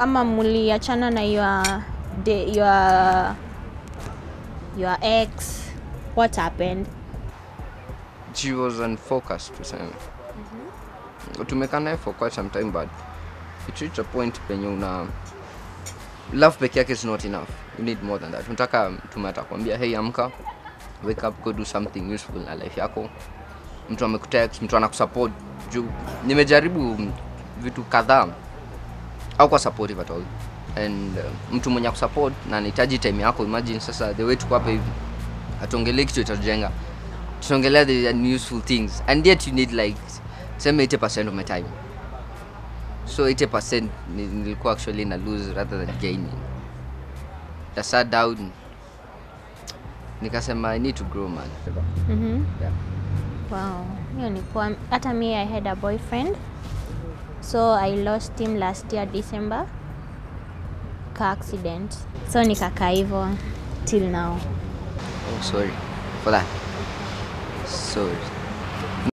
ama muliachana na your, de, your, your ex what happened she was unfocused tuseme tumekaa naye for quite some time but it reached a point penye una love peke yake is not enough you need more than that unataka mtu atakwambia hey amka wake up go do something useful na life yako mtu amekutext mtu anakusupport juu nimejaribu vitu kadhaa au kwa supportive at all and uh, mtu mwenye kusupport na anahitaji time yako imagine sasa the way tuko hapa hivi hatuongelei kitu itajenga tunaongelea the useful things and yet you need like sema 80% of my time so 80% ni- nilikuwa actually na lose rather than gaining I sat down nikasema i need to grow man mm-hmm. yeah. Wow, hiyo ni poa. Hata mi I had a boyfriend so I lost him last year December car accident, so nikakaa hivyo till now. oh sorry for that sorry